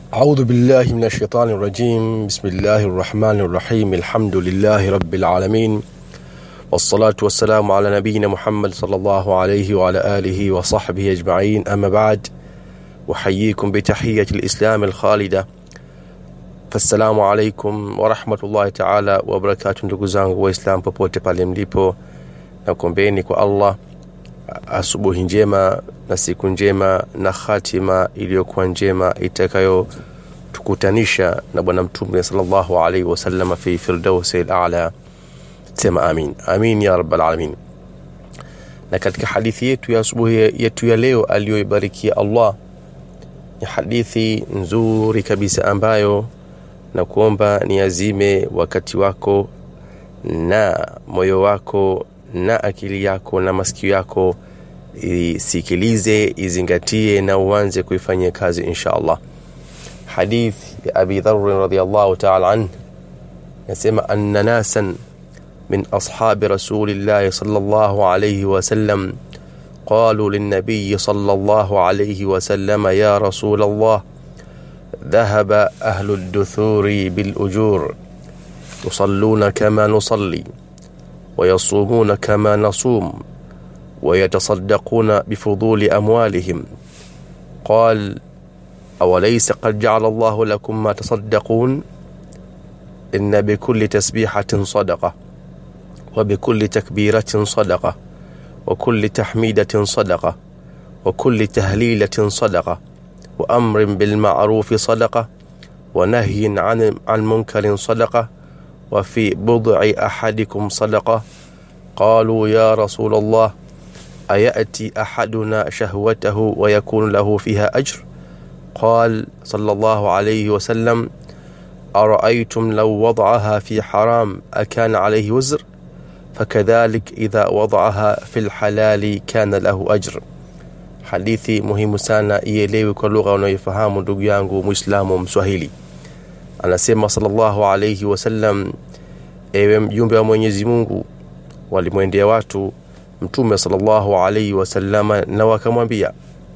أعوذ بالله من الشيطان الرجيم بسم الله الرحمن الرحيم الحمد لله رب العالمين والصلاة والسلام على نبينا محمد صلى الله عليه وعلى آله وصحبه أجمعين أما بعد أحييكم بتحية الإسلام الخالدة فالسلام عليكم ورحمة الله تعالى وبركاته ndugu zangu waislamu popote pale mlipo na kuombeeni kwa allah asubuhi njema na siku njema na hatima iliyokuwa njema itakayotukutanisha na bwana mtume salllahu alaihi wasalama fi firdausi lala sema amin amin ya rabbal alamin na katika hadithi yetu ya asubuhi yetu ya leo aliyoibarikia allah ni hadithi nzuri kabisa ambayo na kuomba niazime wakati wako na moyo wako na akili yako na masikio yako isikilize izingatie na uanze kuifanyia kazi insha allah hadith ya abi dharin radiallahu taala anh yasema anna nasan من أصحاب رسول الله صلى الله عليه وسلم قالوا للنبي صلى الله عليه وسلم يا رسول الله ذهب أهل الدثور بالأجور يصلون كما نصلي ويصومون كما نصوم ويتصدقون بفضول أموالهم قال أوليس قد جعل الله لكم ما تصدقون إن بكل تسبيحة صدقة وبكل تكبيرة صدقة وكل تحميدة صدقة وكل تهليلة صدقة وأمر بالمعروف صدقة ونهي عن عن منكر صدقة وفي بضع أحدكم صدقة قالوا يا رسول الله أيأتي أحدنا شهوته ويكون له فيها أجر قال صلى الله عليه وسلم أرأيتم لو وضعها في حرام أكان عليه وزر فكذلك إذا وضعها في الحلال كان له أجر hadithi muhimu sana ielewi kwa lugha unayoifahamu ndugu yangu mwislamu mswahili anasema salllahu alaihi wasallam ewe mjumbe wa mwenyezi mungu walimwendea watu mtume salllahu alaihi wasallama na wakamwambia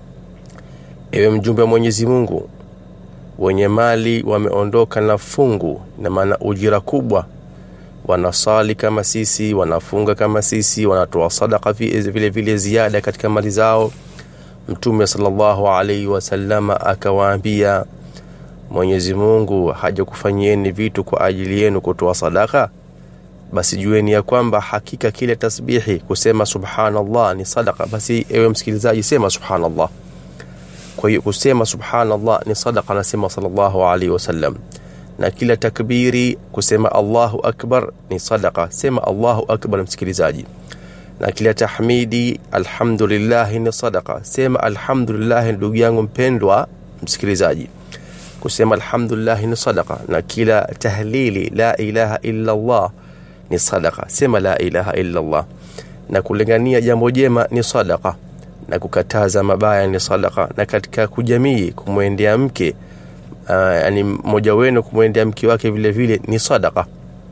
ewe mjumbe wa mwenyezi mungu wenye mali wameondoka na fungu na maana ujira kubwa wanasali kama sisi wanafunga kama sisi wanatoa sadaka vile vile ziada katika mali zao mtume salllahu alaihi wasalama akawaambia mwenyezi mungu hajakufanyieni vitu kwa ajili yenu kutoa sadaka basi jueni ya kwamba hakika kile tasbihi kusema subhanallah ni sadaka basi ewe msikilizaji sema subhanallah kwa hiyo kusema subhanallah ni sadaka anasema salllahu alaihi wasallam na kila takbiri kusema allahu akbar ni sadaka sema allahu akbar msikilizaji na kila tahmidi alhamdulillahi ni sadaka sema alhamdulillahi ndugu yangu mpendwa msikilizaji kusema alhamdulillahi ni sadaka na kila tahlili la ilaha illa allah ni sadaka sema la ilaha illa allah na kulingania jambo jema ni sadaka na kukataza mabaya ni sadaka na katika kujamii kumwendea mke uh, yani mmoja wenu kumwendea mke wake vile vile ni sadaka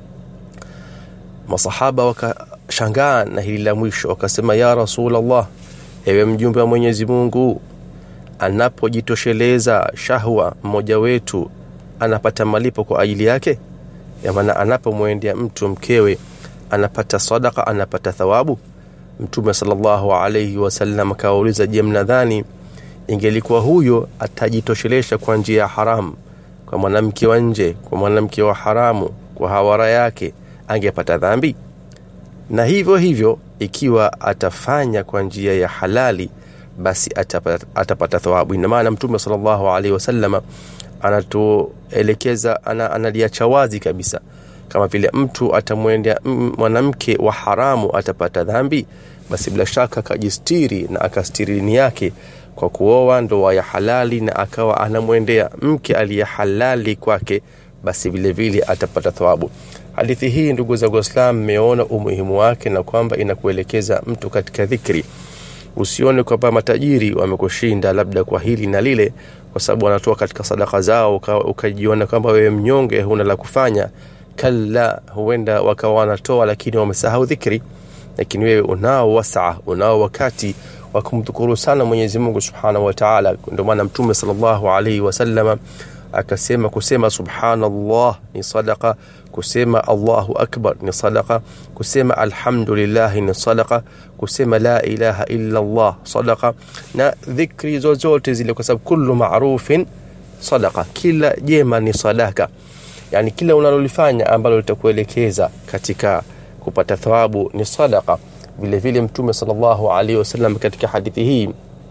masahaba wakashangaa na hili la mwisho wakasema ya rasulllah ewe mjumbe wa mwenyezi mungu anapojitosheleza shahwa mmoja wetu anapata malipo kwa ajili yake maana anapomwendea mtu mkewe anapata sadaka anapata thawabu mtume salllahu alaihi wasallam akawauliza je mnadhani ingelikuwa huyo atajitoshelesha kwa njia ya haramu kwa mwanamke wa nje kwa mwanamke wa haramu kwa hawara yake angepata dhambi na hivyo hivyo ikiwa atafanya kwa njia ya halali basi atapata, atapata thawabu ina maana mtume salllahu alaihi wasalama anatuelekeza ana, analiacha wazi kabisa kama vile mtu atamwendea mwanamke wa haramu atapata dhambi basi bila shaka akajistiri na akastiri dini yake kwa kuoa ndoa ya halali na akawa anamwendea mke aliye halali kwake basi vile vile atapata thawabu hadithi hii ndugu zangu waislam mmeona umuhimu wake na kwamba inakuelekeza mtu katika dhikri usione kwamba matajiri wamekushinda labda kwa hili na lile kwa sababu wanatoa katika sadaka zao ukajiona kwamba wewe mnyonge huna la kufanya kalla huenda wakawa wanatoa lakini wamesahau dhikri lakini wewe unao wasaa unao wakati wa kumdhukuru sana mwenyezi mungu subhanahu wataala ndio maana mtume salllahu alaihi wasalama akasema kusema subhanallah ni sadaqa kusema allahu akbar ni sadaqa kusema alhamdulillah ni sadaqa kusema la ilaha illa allah sadaqa na dhikri zozote zile kwa sababu kullu ma'rufin sadaqa kila jema ni sadaka yani kila unalolifanya ambalo litakuelekeza katika kupata thawabu ni sadaqa vile vile mtume sallallahu alaihi wasallam katika hadithi hii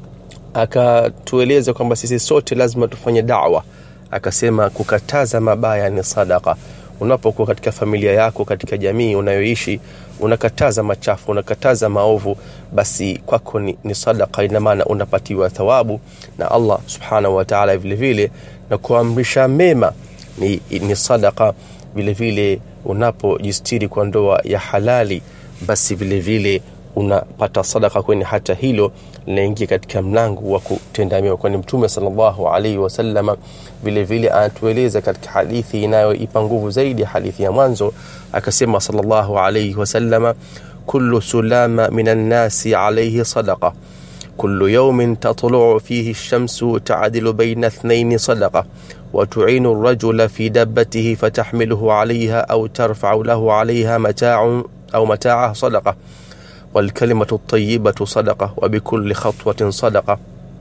akatueleza kwamba sisi sote lazima tufanye da'wa akasema kukataza mabaya ni sadaka unapokuwa katika familia yako katika jamii unayoishi unakataza machafu unakataza maovu basi kwako ni, ni sadaka ina maana unapatiwa thawabu na Allah subhanahu wa ta'ala vile vile na kuamrisha mema ni, ni sadaka vile vile unapojistiri kwa ndoa ya halali basi vile vile unapata sadaka kwenye hata hilo linaingia katika mlango wa kutenda mema kwani mtume sallallahu alaihi wasallam vile vile anatueleza katika hadithi inayoipa nguvu zaidi hadithi ya mwanzo akasema sallallahu alaihi wasallam kullu sulama minan nasi alaihi sadaqa كل يوم تطلع فيه الشمس تعدل بين اثنين صدقة وتعين الرجل في دبته فتحمله عليها أو ترفع له عليها متاع أو متاعه صدقة والكلمة الطيبة صدقة وبكل خطوة صدقة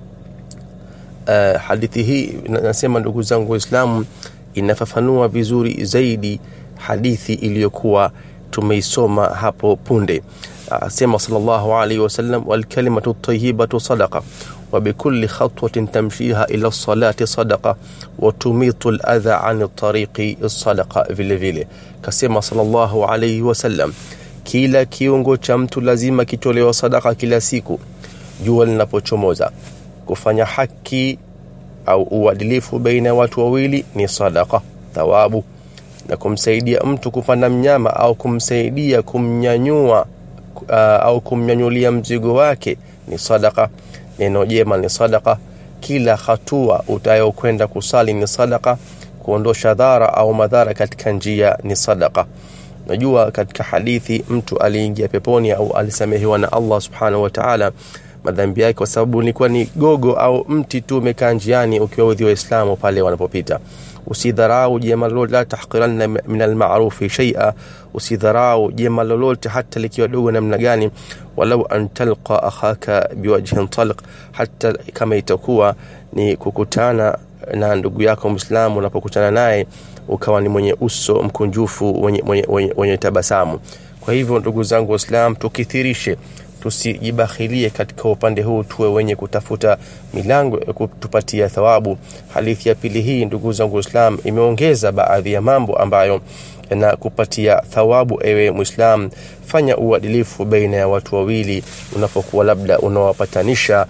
uh, hadithi hii nasema ndugu zangu waislamu inafafanua vizuri zaidi hadithi iliyokuwa tumeisoma hapo punde asema sallallahu alaihi wasallam walkalimatu tayibatu sadaqa وبكل خطوة تمشيها إلى الصلاة صدقة وتميط الأذى عن الطريق الصدقة vile vile kasema sallallahu alaihi wasallam kila kiungo cha mtu lazima kitolewa sadaka kila siku jua linapochomoza kufanya haki au uadilifu baina ya watu wawili ni sadaka thawabu na kumsaidia mtu kupanda mnyama au kumsaidia kumnyanyua uh, au kumnyanyulia mzigo wake ni sadaka neno jema ni sadaka kila hatua utayokwenda kusali ni sadaka kuondosha dhara au madhara katika njia ni sadaka najua katika hadithi mtu aliingia peponi au alisamehewa na Allah subhanahu wa ta'ala madhambi yake kwa sababu ilikuwa ni gogo au mti tu umekaa njiani ukiwaudhi waislamu pale wanapopita usidharau jema lolote la tahqiranna min almarufi shaia usidharau jema lolote hata likiwa dogo namna gani walau an talqa akhaka biwajhin talq hata kama itakuwa ni kukutana na ndugu yako mwislamu unapokutana naye ukawa ni mwenye uso mkunjufu wenye, wenye, wenye, wenye tabasamu kwa hivyo ndugu zangu waislam tukithirishe tusijibakhilie katika upande huu tuwe wenye kutafuta milango ya kutupatia thawabu hadithi ya pili hii ndugu zangu waislam imeongeza baadhi ya mambo ambayo na kupatia thawabu ewe mwislam fanya uadilifu baina ya watu wawili unapokuwa labda unawapatanisha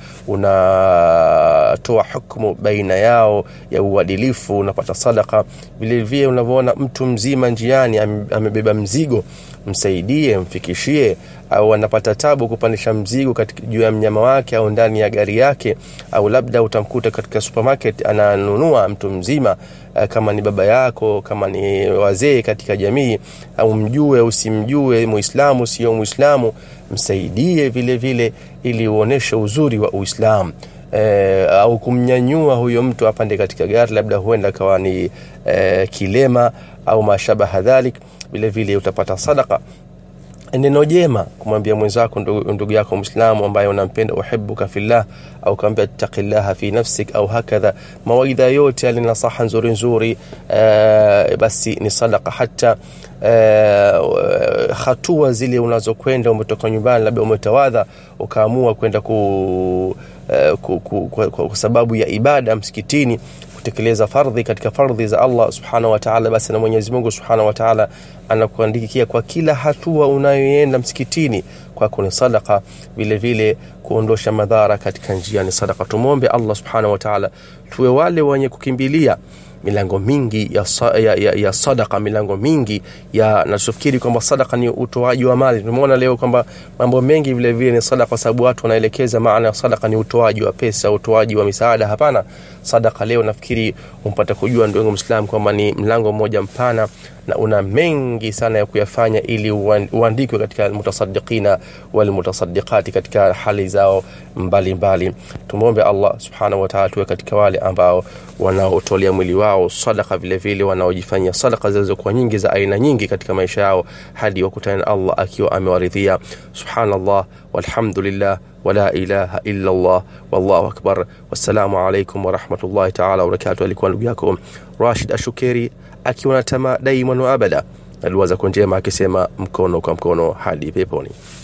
unatoa hukmu baina yao ya uadilifu unapata sadaka vilevile unavyoona mtu mzima njiani amebeba mzigo msaidie mfikishie au anapata tabu kupandisha mzigo katika juu ya mnyama wake au ndani ya gari yake au labda utamkuta katika supermarket ananunua mtu mzima kama ni baba yako kama ni wazee katika jamii au mjue usimjue muislamu sio muislamu msaidie vile vile ili uoneshe uzuri wa uislamu e, au kumnyanyua huyo mtu apande katika gari labda huenda kawa ni e, kilema au mashabaha dhalik vile vile utapata sadaka neno jema kumwambia mwenzako ndugu, ndugu yako mwislamu ambaye unampenda uhibuka fillah au kaambia taqillaha fi nafsik au hakadha mawaidha yote yale nasaha nzuri nzuri uh, basi ni sadaka hata uh, hatua zile unazokwenda umetoka nyumbani labda umetawadha ukaamua kwenda ku, uh, ku, ku, ku, ku, kwa sababu ya ibada msikitini kutekeleza fardhi katika fardhi za Allah subhanahu wa ta'ala basi na Mwenyezi Mungu subhanahu wa ta'ala anakuandikia kwa kila hatua unayoenda msikitini kwako ni sadaka vile vile kuondosha madhara katika njia ni sadaka tumwombe Allah subhanahu wa ta'ala tuwe wale wenye kukimbilia milango mingi ya, ya, ya, ya sadaka milango mingi ya nachofikiri kwamba sadaka ni utoaji wa mali tumeona leo kwamba mambo mengi vile vile ni sadaka kwa sababu watu wanaelekeza maana ya sadaka ni utoaji wa pesa utoaji wa misaada hapana sadaka leo nafikiri umpata kujua ndugu mwislamu kwamba ni mlango mmoja mpana na una mengi sana ya kuyafanya ili uandikwe katika almutasaddiqina walmutasaddiqati katika hali zao mbalimbali tumwombe allah subhanahu wataala tuwe katika wale ambao wanaotolea mwili wao wao sadaka vile vile wanaojifanyia sadaka zilizokuwa nyingi za aina nyingi katika maisha yao hadi wakutane na Allah akiwa amewaridhia subhanallah walhamdulillah wala ilaha illa Allah wallahu akbar wassalamu alaikum warahmatullahi taala wabarakatuh alikuwa ndugu yako Rashid Ashukeri akiwa na tamaa daima wa abada aliwaza kwa njema akisema mkono kwa mkono hadi peponi